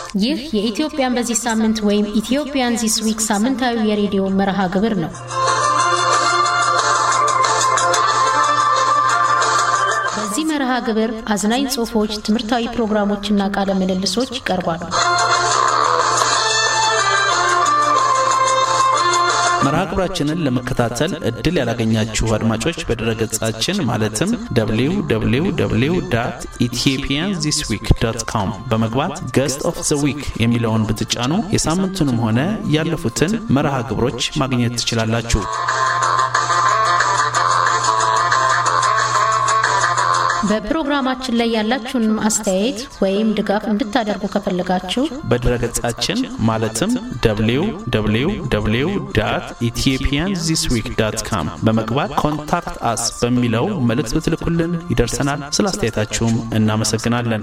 ይህ የኢትዮጵያን በዚህ ሳምንት ወይም ኢትዮጵያን ዚስ ዊክ ሳምንታዊ የሬዲዮ መርሃ ግብር ነው። በዚህ መርሃ ግብር አዝናኝ ጽሑፎች፣ ትምህርታዊ ፕሮግራሞችና ቃለ ምልልሶች ይቀርባሉ። መርሃ ግብራችንን ለመከታተል እድል ያላገኛችሁ አድማጮች በድረገጻችን ማለትም www ኢትዮጵያን ዚስ ዊክ ዶት ኮም በመግባት ገስት ኦፍ ዘ ዊክ የሚለውን ብትጫኑ የሳምንቱንም ሆነ ያለፉትን መርሃ ግብሮች ማግኘት ትችላላችሁ። በፕሮግራማችን ላይ ያላችሁን አስተያየት ወይም ድጋፍ እንድታደርጉ ከፈለጋችሁ በድረገጻችን ማለትም www ኢትዮጵያን ዚስ ዊክ ዳት ካም በመግባት ኮንታክት አስ በሚለው መልእክት ብትልኩልን ይደርሰናል። ስለ አስተያየታችሁም እናመሰግናለን።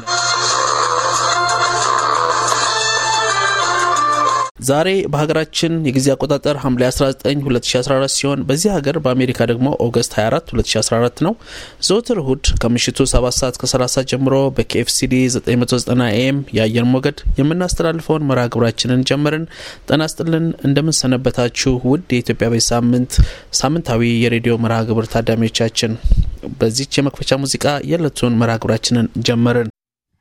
ዛሬ በሀገራችን የጊዜ አቆጣጠር ሐምሌ 19 2014 ሲሆን በዚህ ሀገር በአሜሪካ ደግሞ ኦገስት 24 2014 ነው። ዘወትር እሁድ ከምሽቱ 7 ሰዓት ከ30 ጀምሮ በኬኤፍሲዲ 990 ኤም የአየር ሞገድ የምናስተላልፈውን መርሃ ግብራችንን ጀመርን። ጤና ይስጥልን፣ እንደምንሰነበታችሁ ውድ የኢትዮጵያ ቤት ሳምንት ሳምንታዊ የሬዲዮ መርሃ ግብር ታዳሚዎቻችን፣ በዚች የመክፈቻ ሙዚቃ የዕለቱን መርሃ ግብራችንን ጀመርን።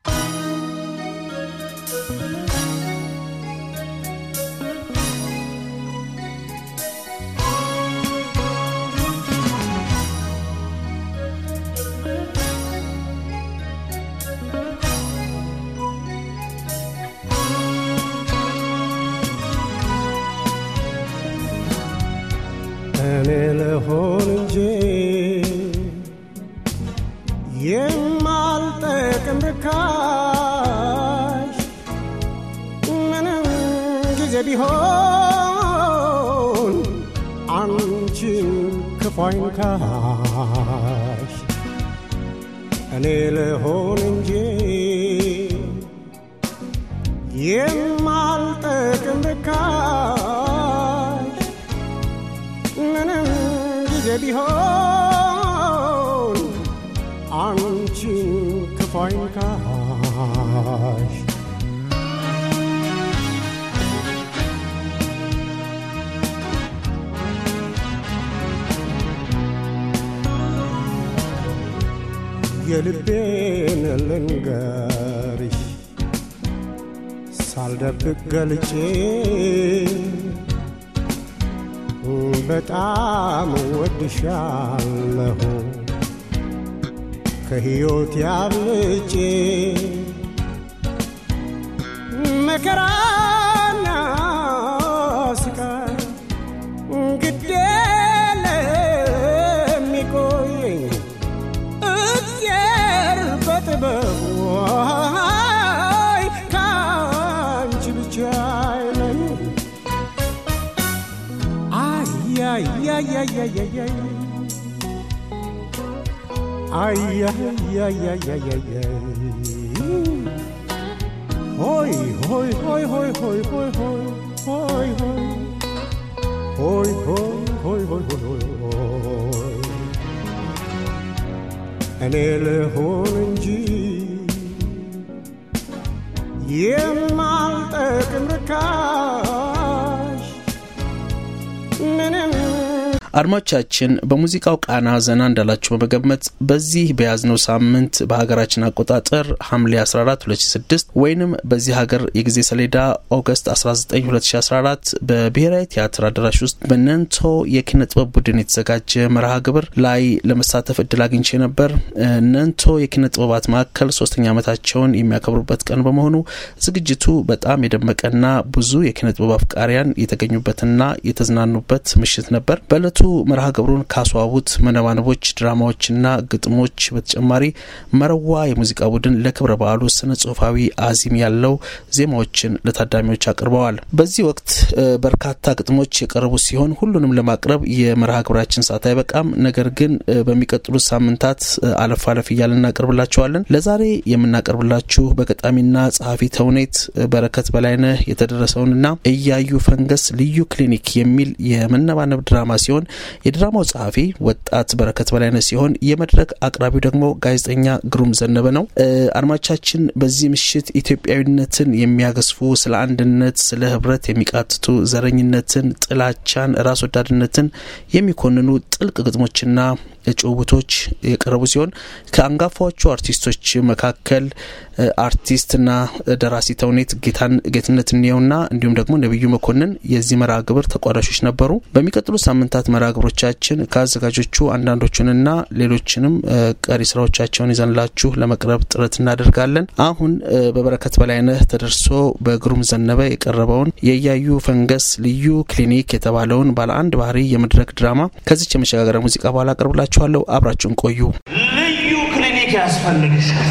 እኔ ልሆን እንጂ የማልጠቅም ርካሽ ምንም ጊዜ ቢሆን አንቺን ክፉ አይንካሽ። እኔ ልሆን እንጂ የማልጠቅም ርካሽ ምንም ጊዜ ቢሆን አንቺን ክፉ አይንካሽ። የልቤን ልንገርሽ ሳልደብቅ ገልጬ በጣም ወድሻለሁ ከሕይወት ያብልጬ መከራና ስቃይ ግዴ ለሚቆየኝ እግዚአብሔር በጥበቡ አይ ከአንቺ ብቻ አይለኝ ay, ay, ay, ay, ay, ay. Ay, ay, ay, ay, ay, ay, ay. Hoy, hoy, hoy, hoy, hoy, hoy, hoy, hoy, hoy. Hoy, hoy, hoy, hoy, hoy, hoy, hoy. እኔ ልሆን እንጂ የማልጠቅም ርካሽ ምንም አድማጮቻችን በሙዚቃው ቃና ዘና እንዳላችሁ በመገመት በዚህ በያዝነው ሳምንት በሀገራችን አቆጣጠር ሐምሌ 14 2006 ወይንም በዚህ ሀገር የጊዜ ሰሌዳ ኦገስት 19 2014 በብሔራዊ ቲያትር አዳራሽ ውስጥ በነንቶ የኪነ ጥበብ ቡድን የተዘጋጀ መርሃ ግብር ላይ ለመሳተፍ እድል አግኝቼ ነበር። ነንቶ የኪነ ጥበባት ማዕከል ሶስተኛ ዓመታቸውን የሚያከብሩበት ቀን በመሆኑ ዝግጅቱ በጣም የደመቀና ብዙ የኪነ ጥበብ አፍቃሪያን የተገኙበትና የተዝናኑበት ምሽት ነበር። በእለቱ መርሃ ግብሩን ካስዋቡት መነባነቦች፣ ድራማዎችና ግጥሞች በተጨማሪ መረዋ የሙዚቃ ቡድን ለክብረ በዓሉ ስነ ጽሁፋዊ አዚም ያለው ዜማዎችን ለታዳሚዎች አቅርበዋል። በዚህ ወቅት በርካታ ግጥሞች የቀረቡ ሲሆን ሁሉንም ለማቅረብ የመርሃ ግብራችን ሰዓት አይበቃም። ነገር ግን በሚቀጥሉት ሳምንታት አለፍ አለፍ እያልን እናቀርብላችኋለን። ለዛሬ የምናቀርብላችሁ በገጣሚና ጸሐፊ ተውኔት በረከት በላይነህ የተደረሰውንና እያዩ ፈንገስ ልዩ ክሊኒክ የሚል የመነባነብ ድራማ ሲሆን የድራማው ጸሐፊ ወጣት በረከት በላይነህ ሲሆን የመድረክ አቅራቢው ደግሞ ጋዜጠኛ ግሩም ዘነበ ነው። አድማቻችን በዚህ ምሽት ኢትዮጵያዊነትን የሚያገዝፉ ስለ አንድነት፣ ስለ ህብረት የሚቃትቱ ዘረኝነትን፣ ጥላቻን፣ ራስ ወዳድነትን የሚኮንኑ ጥልቅ ግጥሞችና ጭውውቶች የቀረቡ ሲሆን ከአንጋፋዎቹ አርቲስቶች መካከል አርቲስትና ደራሲ ተውኔት ጌትነት እንየውና እንዲሁም ደግሞ ነቢዩ መኮንን የዚህ መርሃ ግብር ተቋዳሾች ነበሩ። በሚቀጥሉ ሳምንታት መርሃ ግብሮቻችን ከአዘጋጆቹ አንዳንዶቹንና ሌሎችንም ቀሪ ስራዎቻቸውን ይዘንላችሁ ለመቅረብ ጥረት እናደርጋለን። አሁን በበረከት በላይነህ ተደርሶ በግሩም ዘነበ የቀረበውን የእያዩ ፈንገስ ልዩ ክሊኒክ የተባለውን ባለ አንድ ባህሪ የመድረክ ድራማ ከዚች የመሸጋገሪያ ሙዚቃ በኋላ አቀርብላችኋለሁ። አብራችሁን ቆዩ። ልዩ ክሊኒክ ያስፈልግሻል።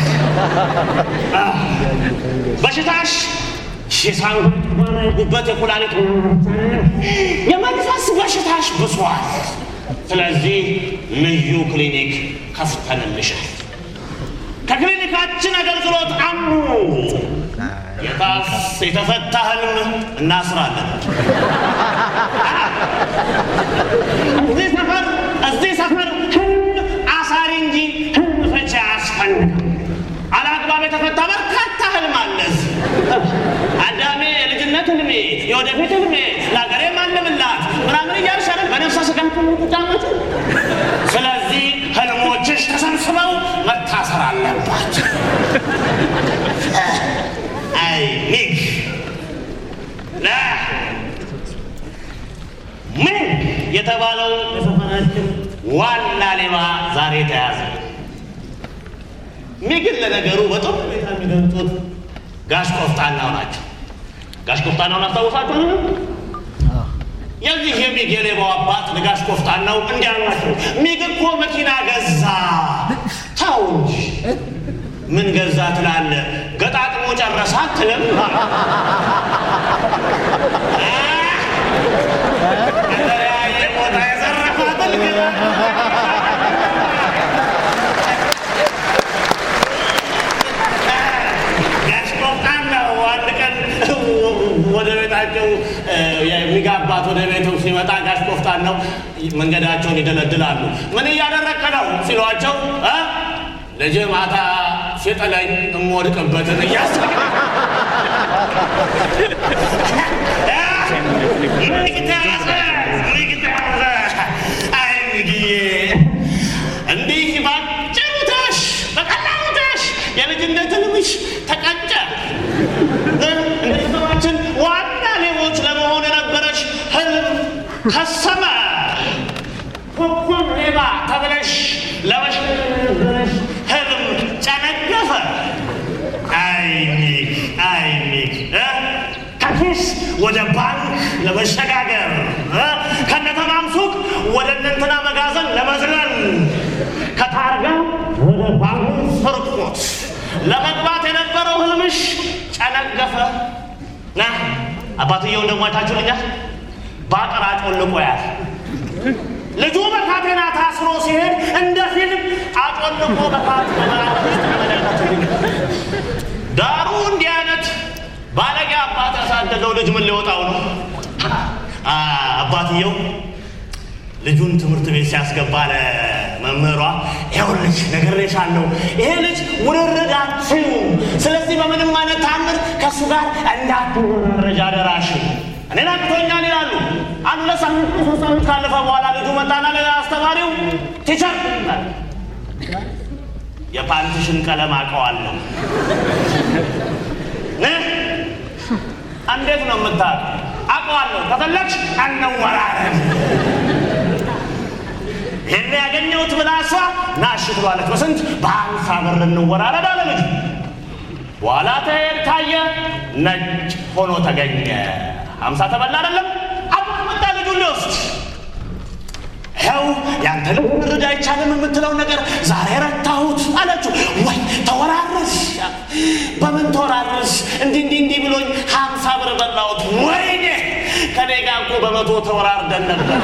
በሽታሽ የሳንጉበት፣ የጉበት፣ የኩላሊት፣ የመንፈስ በሽታሽ ብሷል። ስለዚህ ልዩ ክሊኒክ ከፍተንልሻል። ከክሊኒካችን አገልግሎት አንዱ የታስ የተፈታ ህልም እናስራለን። እዚህ ሰፈር እዚህ ሰፈር ህልም አሳሪ እንጂ ህልም ፈቺ አያስፈልግም። አላግባብ የተፈታ በርካታ ህልም አለ። አዳሜ የልጅነት ህልሜ፣ የወደፊት ህልሜ፣ ለሀገሬ ማለምላት ምናምን እያልሽ አይደል በነፍሰ ስጋ ትጫወት። ስለዚህ ህልሞችሽ ተሰብስበው መታሰር አለባቸው። አይ ሚግ ምን የተባለው የሰፈራችን ዋና ሌባ ዛሬ ተያዘ። ሚግን ለነገሩ በጥሩ ሁኔታ የሚገልጹት ጋሽ ቆፍጣናው ናቸው። ጋሽ ቆፍጣናውን አስታውሳችሁ? የዚህ የሚግ የሌባው አባት ለጋሽ ቆፍጣናው እንዲህ አሏቸው። ሚግ እኮ መኪና ገዛ። ተው እንጂ ምን ገዛ ትላለ? ገጣጥሞ ጨረሳ አትልም? ከተለያየ ቦታ የዘረፋትን ግን ጋሽ ቆፍጣናው አንድ ቀን ወደ ቤታቸው የሚጋባት ወደ ቤቱ ሲመጣ ጋሽ ቆፍጣናው መንገዳቸውን ይደለድላሉ። ምን እያደረግክ ነው ሲሏቸው እ ልጅ ማታ ሲጥለኝ እምወድቅበትን እያሰብ እንዲህ ባጭሩ ታሽ በቀላሉ ታሽ የልጅነት ህልምሽ ተቀጨ። እንደ ከተማችን ዋና ሌቦች ለመሆን የነበረሽ ህልም ከሰመ። ኮኮብ ሌባ ተብለሽ ለመሸሽ ህልም ጨነገፈ። አይ ሚግ አይ ሚግ ከኪስ ወደ ባንክ ለመሸጋገር ከነተማም ሱቅ ወደ እነንትና መጋዘን ለመዝለል ከታርጋ ወደ ባንክ ስርቆት ለመግባት የነበረው ህልምሽ ጨነገፈ። ና አባትየውን ደግሞ አይታችሁልኛል። በአጥር አጮልቆ ያል ልጁ በካቴና ታስሮ ሲሄድ እንደ ፊልም አጮልቆ በካቴና ዳሩ እንዲህ አይነት ባለጌ አባት ያሳደገው ልጅ ምን ሊወጣው ነው? አባትየው ልጁን ትምህርት ቤት ሲያስገባ ለመምህሯ ይኸውልሽ ነግሬሻለሁ፣ ይሄ ልጅ ውርርድ አትችይውም። ስለዚህ በምንም አይነት ታምር ከእሱ ጋር እንዳትወራረጅ አደራሽ። እኔን አቅቶኛል ይላሉ። አንድ ሁለት ሳምንት ሶስት ሳምንት ካለፈ በኋላ ልጁ መጣና ለአስተማሪው ቲቸር የፓንትሽን ቀለም አውቀዋለሁ። እንዴት ነው የምታውቀው? አውቀዋለሁ። ከፈለግሽ እንወራረድ። ይህን ያገኘሁት ብላ እሷ ናሽ ትሏለች። በስንት በሀምሳ ብር እንወራረድ አለ ልጁ። በኋላ ተሄድ ታየ፣ ነጭ ሆኖ ተገኘ። ሀምሳ ተበላ አይደለም አባ መጣ ልጁን ሊወስድ ይኸው ያንተ ልብ ምርድ አይቻልም የምትለው ነገር ዛሬ ረታሁት አለችው። ወይ ተወራረስ፣ በምን ተወራረስ? እንዲህ እንዲህ እንዲህ ብሎኝ ሀምሳ ብር በላሁት። ወይኔ ከኔ ጋር እኮ በመቶ ተወራርደን ነበር።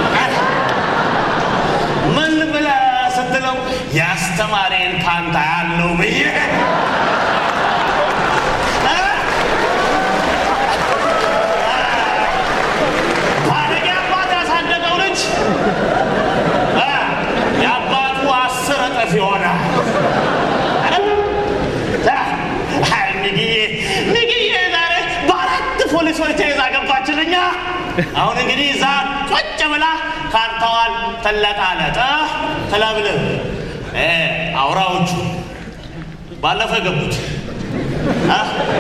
ምን ብለህ ስትለው ያስተማሪን ፓንታ ያለው ብዬ ባለጌ አባት ያሳደገው ልጅ እጥፍ ይሆናል። አይ ሚግዬ ሚግዬ ዛሬ በአራት ፖሊሶች ተይዛ ገባችልኛ። አሁን እንግዲህ እዛ ቁጭ ብላ ካርታዋን ትለጣለጥ ትለብልብ። እ አውራዎቹ ባለፈ ገቡት እ?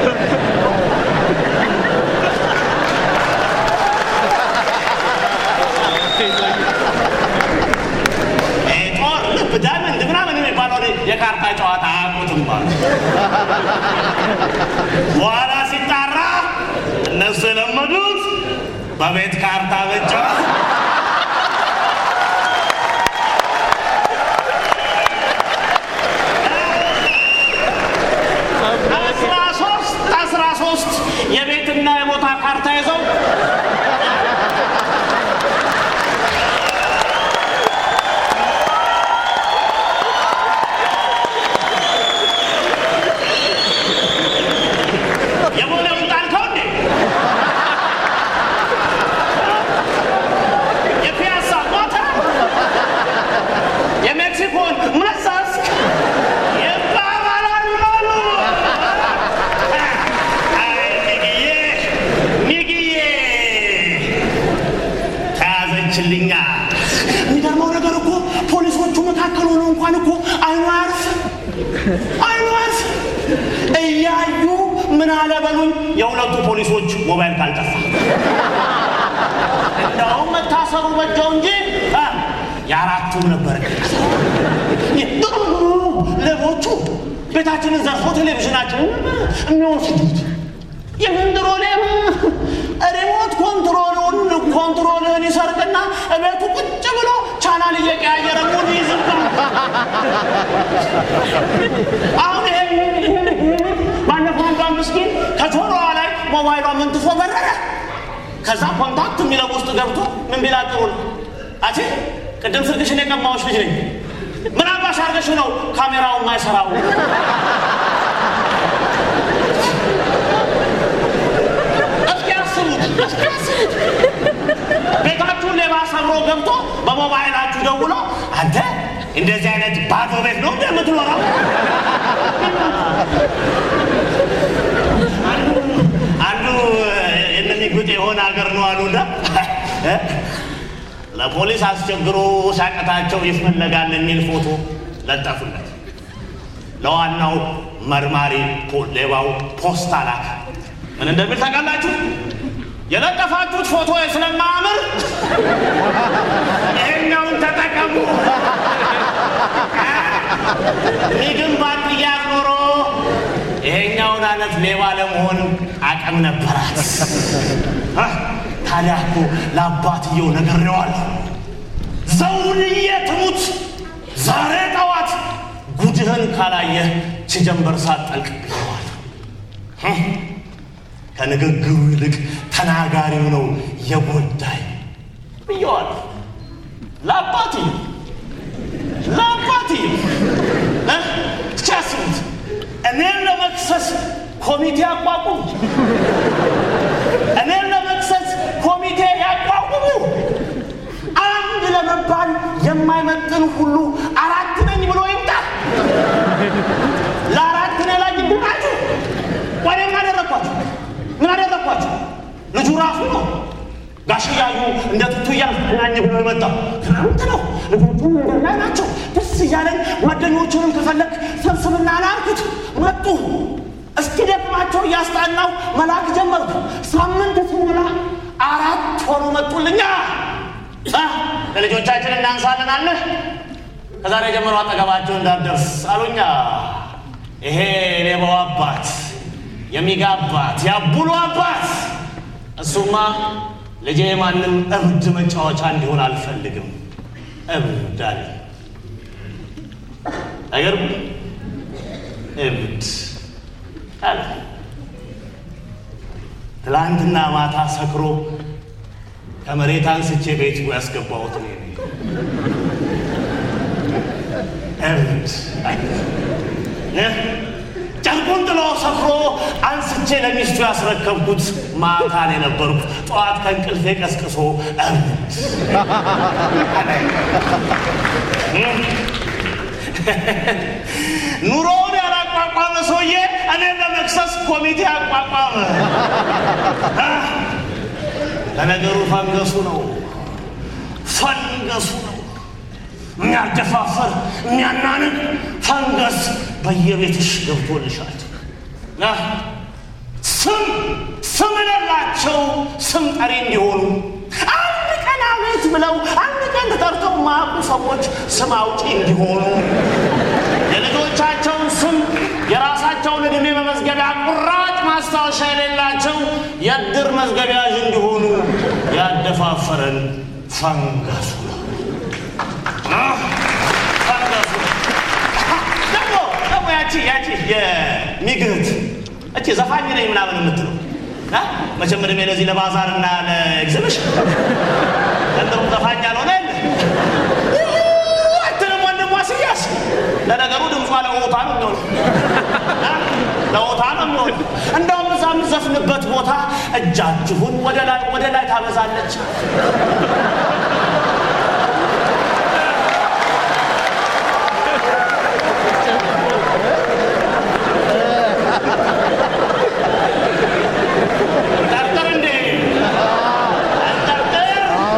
እ ጦር ልብ ዳይመንድ ምናምን የሚባለው የካርታ ጨዋታ አያውቁትም ማለት በኋላ ሲጣራ እነሱ የለመዱት በቤት ካርታ መጫወት አስራ ሶስት አስራ ሶስት የቤትና የቦታ ካርታ ይዘው የቦሌውን ጣልከው እንዴ? የፒያሳ ሞተ? የሜክሲኮን መሳስክ ይባባላሉ አሉ። አይ ሚግዬ ሚግዬ ተያዘችልኛ። የሚገርመው ነገር እኮ ፖሊሶቹ መካከል ሆነው እንኳን እኮ አይኑ አያርፍም አይኑ አያርፍም። እያዩ ምን አለ በሉኝ፣ የሁለቱ ፖሊሶች ሞባይል ካልጠፋ እንደውም መታሰሩ በጀው እንጂ አ፣ የአራቱም ነበር። ሌቦቹ ቤታችንን ዘርፎ ቴሌቪዥናችንን የሚወስዱት የምንድሮ ሌባ ሪሞት ኮንትሮሉን ኮንትሮልን ይሰርቅና እቤቱ ቁጭ ብሎ ቻናል እየቀያየረ ሙድ ይዝባል። አሁን ይሄ ባለፈው አንዷ ምስኪን ከጆሮዋ ላይ ሞባይሏ መንትፎ በረረ። ከዛ ኮንታክት የሚለው ውስጥ ገብቶ ምን ቢላ ጥሩ ነው አቼ ቅድም ስልክሽን የቀማዎች ልጅ ነኝ። ምን አባሽ አርገሽ ነው ካሜራው የማይሰራው? እስኪ አስቡት፣ እስኪ አስቡት። ቤታችሁን ሌባ ሰብሮ ገብቶ በሞባይላችሁ ደውሎ አንተ እንደዚህ አይነት ባዶ ቤት ነው እንደ የምትኖረው? አንዱ እነዚህ ጉጥ የሆነ ሀገር ነው አሉና እ? ለፖሊስ አስቸግሮ ሲያቀታቸው ይፈለጋል የሚል ፎቶ ለጠፉለት። ለዋናው መርማሪ ፖ- ሌባው ፖስታ ላከ። ምን እንደሚል ታውቃላችሁ? የለጠፋችሁት ፎቶ ስለማያምር ይሄኛውን ተጠቀሙ። ሚግን ባንድያ ኖሮ ይሄኛውን አይነት ሌባ ለመሆን አቅም ነበራት። አ፣ ታዲያ እኮ ለአባትየው ነግሬዋለሁ። ዘውንዬ ትሙት ዛሬ ጠዋት ጉድህን ካላየህ ችጀንበር ሳትጠልቅ ብለዋለሁ። እ፣ ከንግግሩ ይልቅ ተናጋሪው ነው የጎዳኝ ብየዋለሁ። ለአባትየው ለአባትየው እ፣ እስኪ አስቡት እኔን ለመክሰስ ኮሚቴ አቋቁሙ። እኔን ለመክሰስ ኮሚቴ ያቋቁሙ። አንድ ለመባል የማይመጥን ሁሉ አራት ነኝ ብሎ ይምጣ። ለአራት እኔ ላይ ይድናችሁ። ወደ ምን አደረግኳችሁ? ምን አደረግኳችሁ? ልጁ ራሱ ነው ጋሽ እያዩ እንደ ቱቱ እያዝናኝ ብሎ የመጣው ክረምት ነው። ልጆቹ መንገድ ላይ ናቸው። ደስ እያለኝ ጓደኞቹንም ከፈለግ ሰብስብና ላልኩት መጡ። እስኪ ደክማቸው እያስጣናው መላክ ጀመርኩ። ሳምንት ሲሞላ አራት ሆኖ መጡልኛ። አ፣ ለልጆቻችን እናንሳለን አለ። ከዛሬ ጀምሮ አጠገባቸው እንዳትደርስ አሉኛ። ይሄ ሌባው አባት የሚጋ አባት ያቡሉ አባት እሱማ ልጄ ማንም እብድ መጫወቻ እንዲሆን አልፈልግም። እብድ አለ። አይገርም? እብድ አለ። ትላንትና ማታ ሰክሮ ከመሬት አንስቼ ቤቱ ያስገባሁት እኔ ነኝ። እብድ አለ። እ? ጨርቁን ጥሎ ሰፍሮ አንስቼ ለሚስቱ ያስረከብኩት ማታ ነው የነበርኩ። ጠዋት ከእንቅልፌ ቀስቅሶ እብድ አለኝ። ኑሮውን ያላቋቋመ ሰውዬ እኔም ለመክሰስ ኮሚቴ አቋቋመ። ለነገሩ ፈንገሱ ነው ፈንገሱ ነው የሚያደፋፈር የሚያናንቅ ፈንገስ በየቤትሽ ገብቶልሻል። ስም ስም የሌላቸው ስም ጠሪ እንዲሆኑ አንድ ቀን አቤት ብለው አንድ ቀን ተጠርተው ማያውቁ ሰዎች ስም አውጪ እንዲሆኑ የልጆቻቸውን ስም የራሳቸውን ዕድሜ በመዝገቢያ ቁራጭ ማስታወሻ የሌላቸው የእድር መዝገቢያዥ እንዲሆኑ ያደፋፈረን ፈንገሱ ነው። ፈንገሱ ደግሞ ደግሞ ያቺ ያቺ የሚግህት እቺ ዘፋኝ ነኝ ምናምን የምትለው መቼም ዕድሜ ለዚህ ለባዛር እና ለኤግዚቢሽን ዘንድሮም ዘፋኝ ያልሆነ የለ አትልም ወንድሟ ስያስ ለነገሩ ድምጿ ለሆታ ነው የሚሆን ለሆታ ነው የሚሆን እንደውም እዛ የምዘፍንበት ቦታ እጃችሁን ወደ ላይ ወደ ላይ ታበዛለች ጠርጥር እንዴ ጠርጥር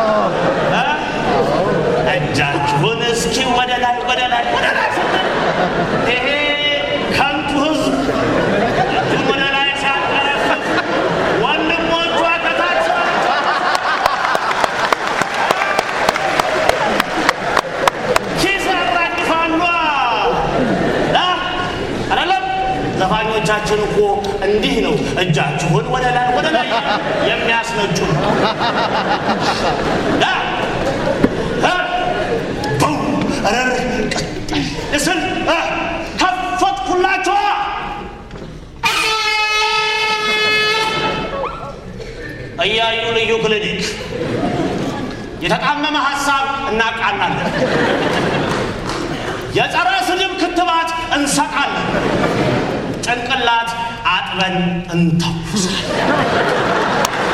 እጃችሁን እስኪ ወደ ላይ ወደ ላይ ወደ ላይ ስትል ይሄ ከንቱ ህዝብ እጁን ወደ ላይ ሲያንቀረፍፍ ወንድሞቿ ከታች ኪስ ያራግፋሉ። አይደለም ዘፋኞቻችን እኮ እንዲህ ነው እጃችሁን ወደ ላይ ወደ ላይ የሚያስነጩ በው ረር ቀጠል እስል ከፈትኩላቸዋ እያዩ ልዩ ክሊኒክ የተጣመመ ሀሳብ እናቃናለን። የጸረ ስድብ ክትባት እንሰቃለን። ጭንቅላት አጥበን እንተኩሳለን።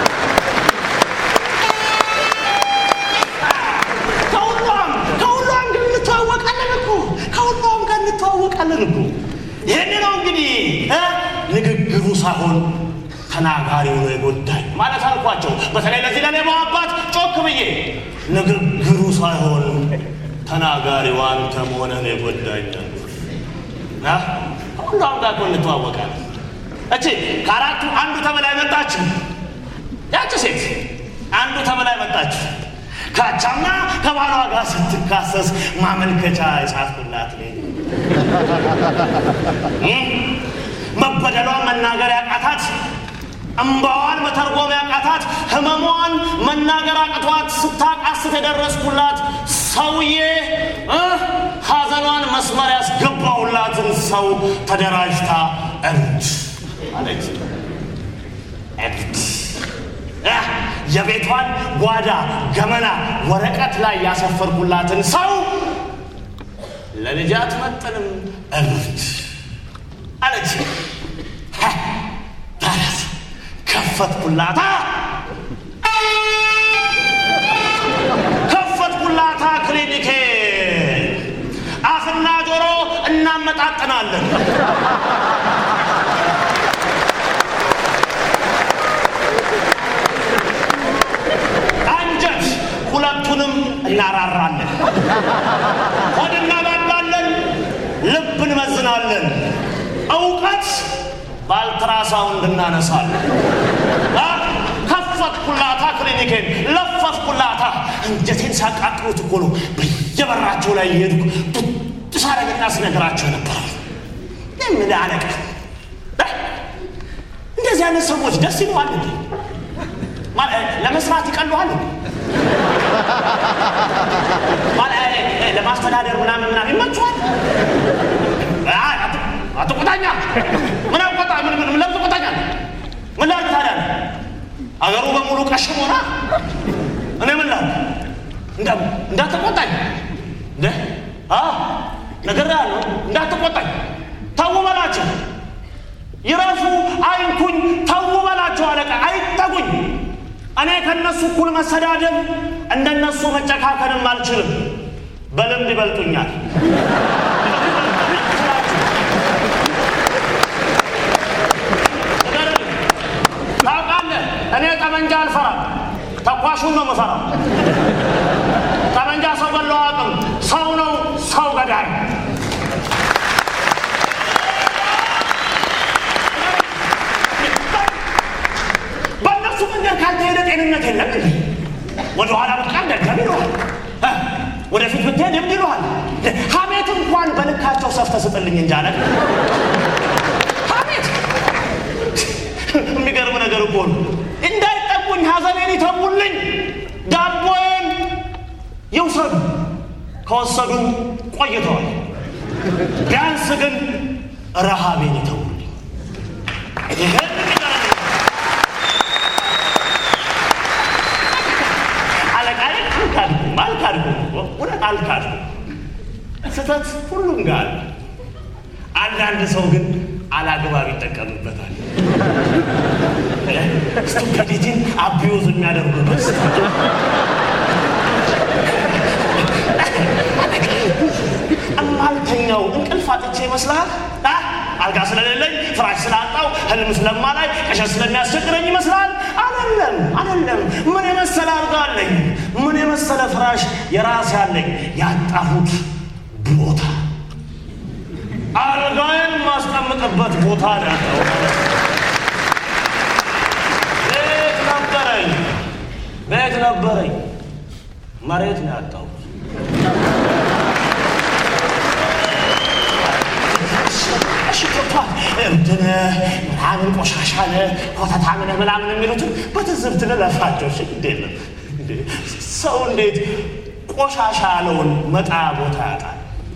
ከሁሏም ከሁሏም ግን እንተዋወቃለን እኮ ከሁሏም ጋር እንተዋወቃለን እኮ። ይህን ነው እንግዲህ እ ንግግሩ ሳይሆን ተናጋሪው ነው የጎዳኝ ማለት አልኳቸው። በተለይ ለዚህ ለሌባው አባት ጮክ ብዬ ንግግሩ ሳይሆን ተናጋሪው አንተ መሆንህን የጎዳኝ አ? ከሁሏም ጋር እኮ እንተዋወቃለን። እቺ ከአራቱ አንዱ ተበላይ መጣች። ያቺ ሴት አንዱ ተበላይ መጣች። ካቻምና ከባሏ ጋር ስትካሰስ ማመልከቻ የጻፍኩላት ነኝ። መበደሏን መናገር ያቃታት፣ እምባዋን መተርጎም ያቃታት፣ ህመሟን መናገር አቅቷት ስታቃስት የደረስኩላት ሰውዬ እ ሐዘኗን መስመር ያስገባውላትን ሰው ተደራጅታ እብድ አለች። እብድ እ የቤቷን ጓዳ ገመና ወረቀት ላይ ያሰፈርኩላትን ሰው ለልጅ አትመጥንም እብድ አለች። ሀ፣ ታዲያስ ከፈትኩላታ ከፈትኩላታ ክሊኒኬ አፍና ጆሮ እናመጣጥናለን። አንጀት ሁለቱንም እናራራለን። ሆድ እናባባለን፣ ልብ እንመዝናለን። እውቀት በአልትራሳውንድ እናነሳለን። አ? ከፈትኩላታ ክሊኒኬን ለፈፍኩላታ። አንጀቴን ሲያቃጥሉት እኮ ነው በየበራቸው ላይ እየሄድኩ ጡጥ ሳረግና ስነግራቸው ነበር። ምን አለቃ እ? እንደዚህ አይነት ሰዎች ደስ ይለዋል እንዴ? ማለት ለመስራት ይቀለዋል እንዴ? ማለት ለማስተዳደር ምናምን ምናምን ይመችዋል። አይ፣ አት- አትቆጣኛ ምን አቆጣ ምን ምን ለምን ትቆጣኛል? ምን ላድርግ ታዲያ? አገሩ በሙሉ ቀሽም ሆና እኔ ምን ላድርግ? እንዳ እንዳትቆጣኝ እንደ አ ነገር ያለው እንዳትቆጣኝ ተው በላቸው። ይረፉ፣ አይንኩኝ፣ ተው በላቸው። አለቃ አይጠጉኝ። እኔ ከነሱ እኩል መሰዳደብ እንደነሱ መጨካከንም አልችልም። በልምድ ይበልጡኛል። ተኳሹን ነው የምፈራው። ጠመንጃ ሰው ገለው አያውቅም። ሰው ነው ሰው ገዳይ። በእነሱ መንገድ ካልተሄደ ጤንነት የለም እንዴ? ወደ ኋላ ብትቀር ደገም ይለዋል። እ? ወደፊት ብትሄድ እብድ ይለዋል። ሀሜት እንኳን በልካቸው ሰፍተህ ስጥልኝ እንጂ አለ። ሀሜት የሚገርም ነገር እኮ ነው። እንዳይጠጉኝ፣ ሀዘኔን ይተውልኝ፣ ዳቦዬን ይውሰዱ። ከወሰዱ ቆይተዋል። ቢያንስ ግን ረሃቤን ይተውልኝ። ይህን የሚገርም ነው። አለቃዬ አልካድኩም አልካድኩም እውነት አልካድኩም። ስህተት ሁሉም ጋር አለ። አንዳንድ ሰው ግን አላግባብ ይጠቀምበታል። ስቱፒዲቲን አቢዩዝ የሚያደርጉበት እማልተኛው እንቅልፍ አጥቼ ይመስልሃል? አ? አልጋ ስለሌለኝ ፍራሽ ስላጣው ህልም ስለማላይ ቀሸት ስለሚያስቸግረኝ ይመስላል? አይደለም፣ አይደለም። ምን የመሰለ አልጋ አለኝ፣ ምን የመሰለ ፍራሽ የራሴ አለኝ። ያጣሁት ቦታ አልጋዬን ማስቀምጥበት ቦታ ነው ያጣሁት። ቤት ነበረኝ፣ ቤት ነበረኝ፣ መሬት ነው ያጣሁት። እሺ ገብቷል። እብድነ ምናምን ቆሻሻነ ኮተታምነ ምናምን የሚሉትን በትዝብት ልለፋቸው። እሺ ግድ የለም እንዴ! ሰው እንዴት ቆሻሻ ያለውን መጣያ ቦታ ያጣል?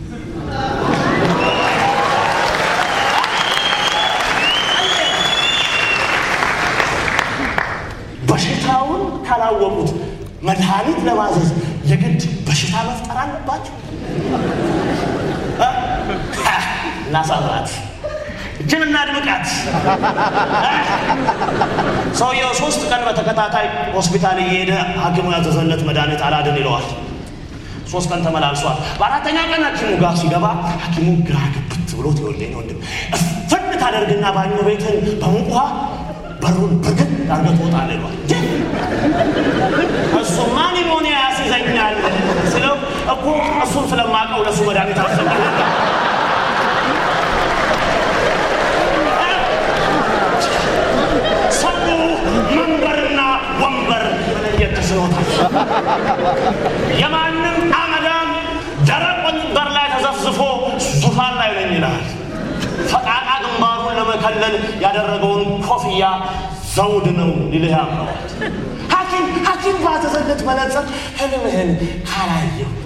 በሽታውን ካላወቁት መድኃኒት ለማዘዝ የግድ በሽታ መፍጠር አለባቸው። እናሳራት እችን እናድምቃት። ሰውየው ሶስት ቀን በተከታታይ ሆስፒታል እየሄደ ሐኪሙ ያዘዘለት መድኃኒት አላድን ይለዋል። ሶስት ቀን ተመላልሷል። በአራተኛ ቀን ሐኪሙ ጋር ሲገባ ሐኪሙ ግራ ግብት ብሎት ይወልደኝ ወንድም እፍን ታደርግና ባኞ ቤትን በሙቅ ውሃ በሩን ብርግድ አድርገህ ትወጣለህ ይሏል። እሱማ ኒሞኒያ ያስይዘኛል ስለው እኮ እሱን ስለማውቀው ለእሱ መድኃኒት አሰበ ሰው መንበርና ወንበር መለየት ተስኖታል። የማንም አመዳም ደረቅ ወንበር ላይ ተዘፍዝፎ ዙፋን ላይ ነኝ ይላል። ፈቃቃ ግንባሩን ለመከለል ያደረገውን ኮፍያ ዘውድ ነው ሊልህ ያምረዋል። ሐኪም ሐኪም ባዘዘለት መነጽር ህልምህን ካላየሁት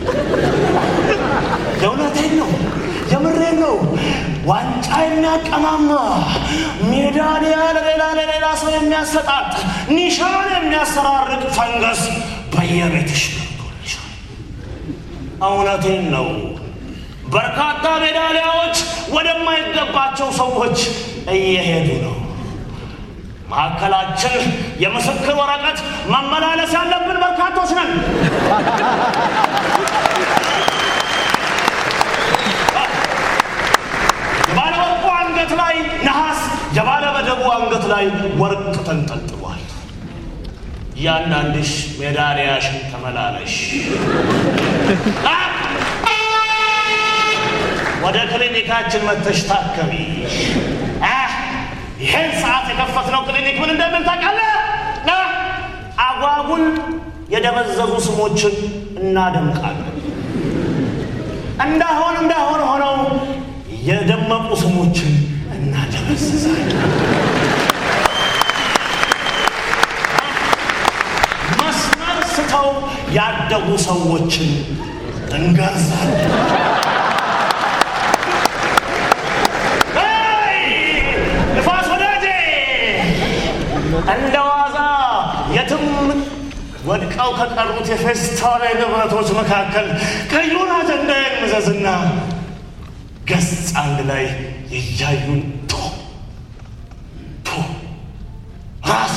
የእውነቴን ነው የምሬን ነው። ዋንጫ የሚያቀማማ ሜዳሊያ ለሌላ ለሌላ ሰው የሚያሰጣጥ ኒሻን የሚያሰራርቅ ፈንገስ በየቤትሽ ገብቶልሻል። እውነቴን ነው። በርካታ ሜዳሊያዎች ወደማይገባቸው ሰዎች እየሄዱ ነው። መካከላችን የምስክር ወረቀት መመላለስ ያለብን በርካቶች ነን። የባለ ወርቁ አንገት ላይ ነሐስ፣ የባለ መደቡ አንገት ላይ ወርቅ ተንጠልጥሏል። እያንዳንድሽ ሜዳሊያሽን ተመላለሽ። አ! ወደ ክሊኒካችን መተሽ ታከሚ። አ! ይህን ሰዓት የከፈትነው ክሊኒክ ምን እንደምን ታውቃለህ? አ! አጓጉል የደበዘዙ ስሞችን እናደምቃለን። እንዳሆን እንዳሆን ሆነው የደመቁ ስሞችን እናደበዝዛለን። መስመር ስተው ያደጉ ሰዎችን እንገርዛለን። ሄይ! ንፋስ ወዳጄ እንደ ዋዛ የትም ወድቀው ከቀሩት የፌስታል ንብረቶች መካከል ቀዩን አጀንዳ የምዘዝና ገጽ አንድ ላይ የያዩን ቶ ቶ ራስ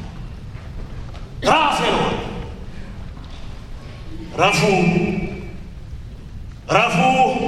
ራሴ ነው። ረፉ ረፉ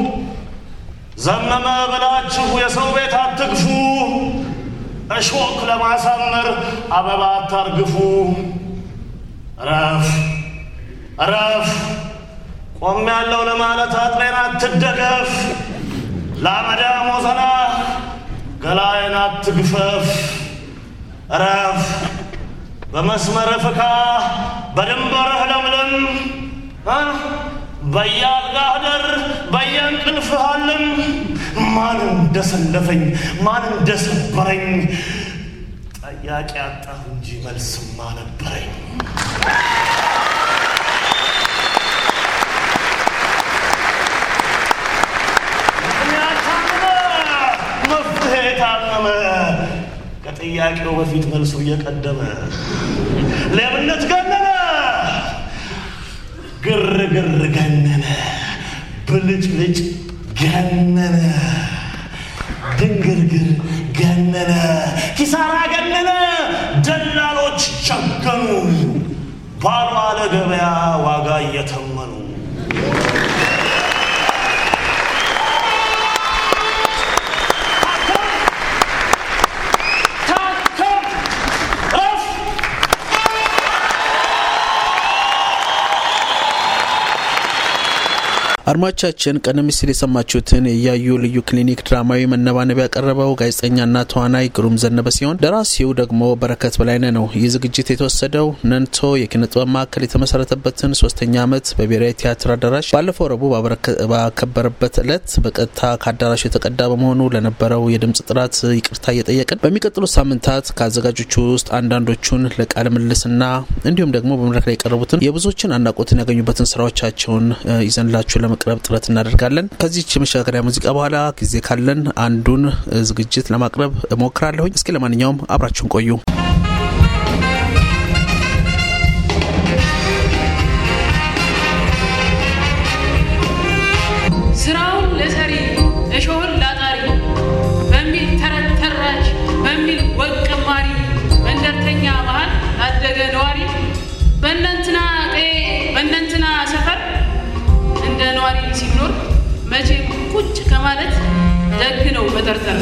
ዘመመ ብላችሁ የሰው ቤት አትግፉ፣ እሾክ ለማሳመር አበባ አታርግፉ። እረፍ እረፍ። ቆም ያለው ለማለት አጥሬን አትደገፍ። ለአመዳ ሞዘና ገላዬን አትግፈፍ። እረፍ በመስመር ፍካ፣ በድንበርህ ለምለም። እ? በየአልጋህ ደር፣ በየእንቅልፍህ አልም። ማን እንደሰለፈኝ ማን እንደሰበረኝ ጠያቂ አጣሁ እንጂ መልስማ ነበረኝ። ምክንያት ታመመ፣ መፍትሄ ታመመ። ከጥያቄው በፊት መልሱ እየቀደመ ሌብነት ገነነ፣ ግርግር ገነነ፣ ብልጭልጭ ገነነ፣ ድንግርግር ገነነ፣ ኪሳራ ገነነ፣ ደላሎች ጨገኑ፣ ባልዋለ ገበያ ዋጋ እየተመኑ ታከም እፍ አድማጮቻችን ቀደም ሲል የሰማችሁትን የእያዩ ልዩ ክሊኒክ ድራማዊ መነባነብ ያቀረበው ጋዜጠኛና ተዋናይ ግሩም ዘነበ ሲሆን ደራሲው ደግሞ በረከት በላይነህ ነው። ይህ ዝግጅት የተወሰደው ነንቶ የኪነ ጥበብ ማዕከል የተመሰረተበትን ሶስተኛ ዓመት በብሔራዊ ቲያትር አዳራሽ ባለፈው ረቡዕ ባከበረበት ዕለት በቀጥታ ከአዳራሹ የተቀዳ በመሆኑ ለነበረው የድምፅ ጥራት ይቅርታ እየጠየቅን በሚቀጥሉት ሳምንታት ከአዘጋጆቹ ውስጥ አንዳንዶቹን ለቃለ ምልልስና እንዲሁም ደግሞ በመድረክ ላይ የቀረቡትን የብዙዎችን አድናቆትን ያገኙበትን ስራዎቻቸውን እ ይዘንላችሁ ለመቅረብ ጥረት እናደርጋለን። ከዚች የመሸጋገሪያ ሙዚቃ በኋላ ጊዜ ካለን አንዱን እ ዝግጅት ለማቅረብ እሞክራለሁኝ። እስኪ ለማንኛውም አብራችሁን ቆዩ። ስራውን ለሰሪ እሾህን ላጣሪ በሚል ተረት ተራች በሚል ወግ ቀማሪ መንደርተኛ መሃል ላደገ ነዋሪ በእነንትና ቀዬ በእነንትና ሰፈር እንደ ነዋሪ ሲኖር መቼም ቁጭ ከማለት ደግ ነው መጠርጠር።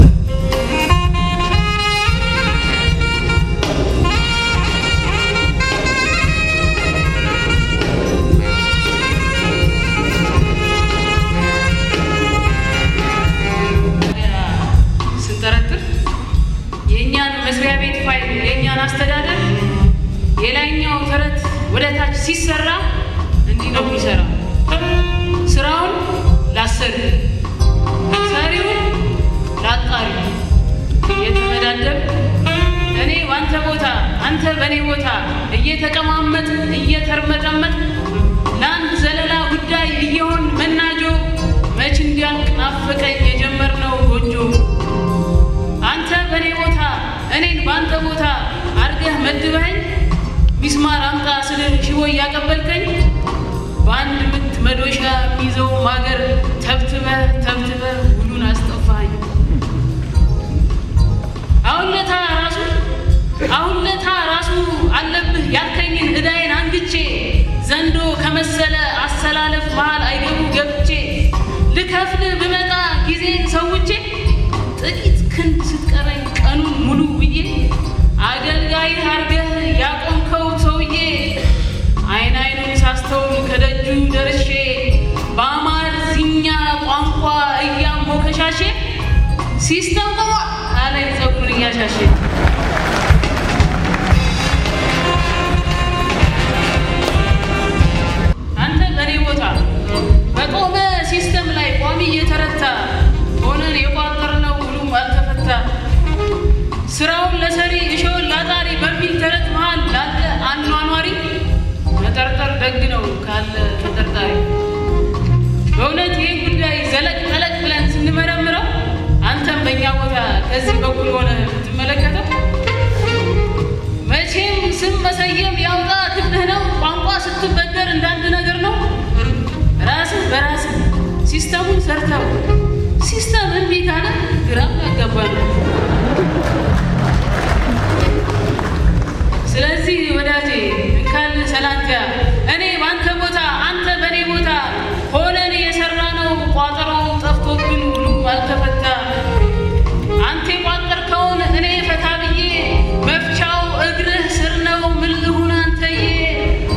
ስንጠረጥር የእኛን መስሪያ ቤት ፋይል የእኛን አስተዳደር የላይኛው ተረት ወደ ታች ሲሰራ እንዲህ ነው የሚሰራ። ስራውን ላሰሪ፣ ሰሪውን ላጣሪ እየተመዳደብ እኔ በአንተ ቦታ አንተ በእኔ ቦታ እየተቀማመጥ እየተርመጠመጥ ለአንድ ዘለላ ጉዳይ እየሆን መናጆ መች እንዲያልቅ ናፈቀኝ የጀመርነው ጎጆ አንተ በእኔ ቦታ እኔን በአንተ ቦታ አርገህ መድበኸኝ ሚስማር አምጣ ስልህ ሽቦ እያቀበልከኝ በአንድ ምት መዶሻ የሚይዘው ማገር ተብትበህ ተብትበህ ሁሉን አስጠፋኝ። አሁን ለታ ራሱ አሁን ለታ ራሱ አለብህ ያልከኝን እዳይን አንግቼ ዘንዶ ከመሰለ አሰላለፍ መሃል አይገቡ ገብቼ ልከፍል ብመጣ ጊዜን ሰውቼ ጥቂት ክንድ ስትቀረኝ ቀኑን ሙሉ ብዬ አገልጋይ አርገህ ያቆምከው ሰውዬ አይን አይኑን ሳስተውል ከደጁ ደርሼ በአማርኛ ቋንቋ እያሞከሻሼ ሲስተም ቆሟል አለኝ ፀጉሩን እያሻሼ አንተ በእኔ ቦታ በቆመ ሲስተም ላይ ቋሚ እየተረታ ሆነን የቋጠርነው ሁሉም አልተፈታ ስራውን ለሰሪ እሾውን ላጣሪ በሚል ተረት መሃል ላለ አኗኗሪ መጠርጠር ደግ ነው ካለ ተጠርጣሪ በእውነት ይህን ጉዳይ ዘለቅ ጠለቅ ብለን ስንመረምረው አንተም በእኛ ቦታ ከዚህ በኩል ሆነ ብትመለከተው መቼም ስም መሰየም ያውጣ ክፍልህ ነው። ቋንቋ ስትበደር እንዳንድ ነገር ነው። ራስህ በራስህ ሲስተሙን ሰርተው ሲስተም እምቢ ካለ ግራም ያጋባ ነው። ስለዚህ ወዳጄ እንካል ሰላንቲያ እኔ በአንተ ቦታ አንተ በእኔ ቦታ ሆነን የሰራ ነው ቋጠሮ ጠፍቶብን ሁሉም አልተፈታ አንተ የቋጠርከውን እኔ ፈታ ብዬ መፍቻው እግርህ ስር ነው ምን ልሁን አንተዬ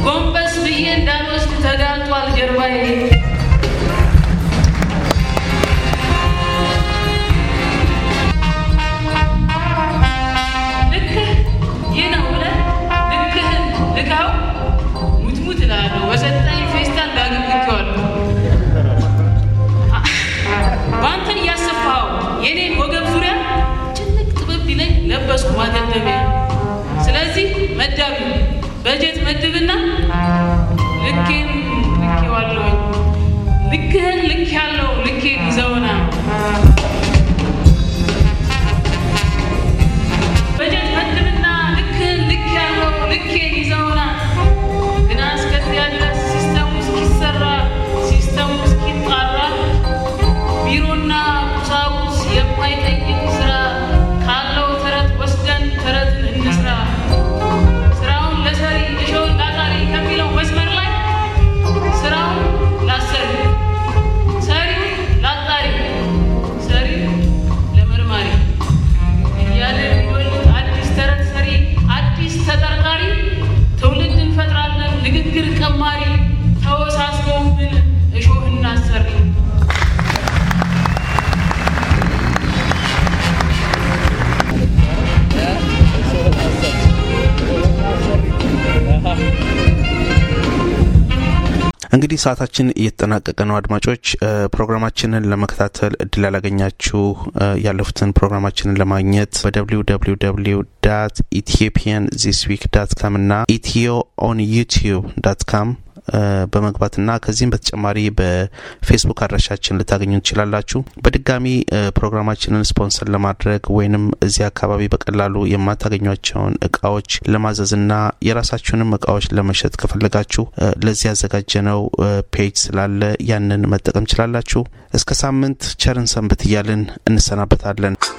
እንግዲህ ሰዓታችን እየተጠናቀቀ ነው። አድማጮች ፕሮግራማችንን ለመከታተል እድል ያላገኛችሁ ያለፉትን ፕሮግራማችንን ለማግኘት በደብሊው ደብሊው ደብሊው ዳት ኢትዮጵያን ዚስ ዊክ ዳት ካም እና ኢትዮ ኦን ዩቲዩብ ዳት ካም በመግባትና ከዚህም በተጨማሪ በፌስቡክ አድራሻችን ልታገኙ ትችላላችሁ። በድጋሚ ፕሮግራማችንን ስፖንሰር ለማድረግ ወይንም እዚህ አካባቢ በቀላሉ የማታገኟቸውን እቃዎች ለማዘዝና የራሳችሁንም እቃዎች ለመሸጥ ከፈለጋችሁ ለዚህ ያዘጋጀነው ፔጅ ስላለ ያንን መጠቀም ችላላችሁ። እስከ ሳምንት ቸርን ሰንብት እያልን እንሰናበታለን።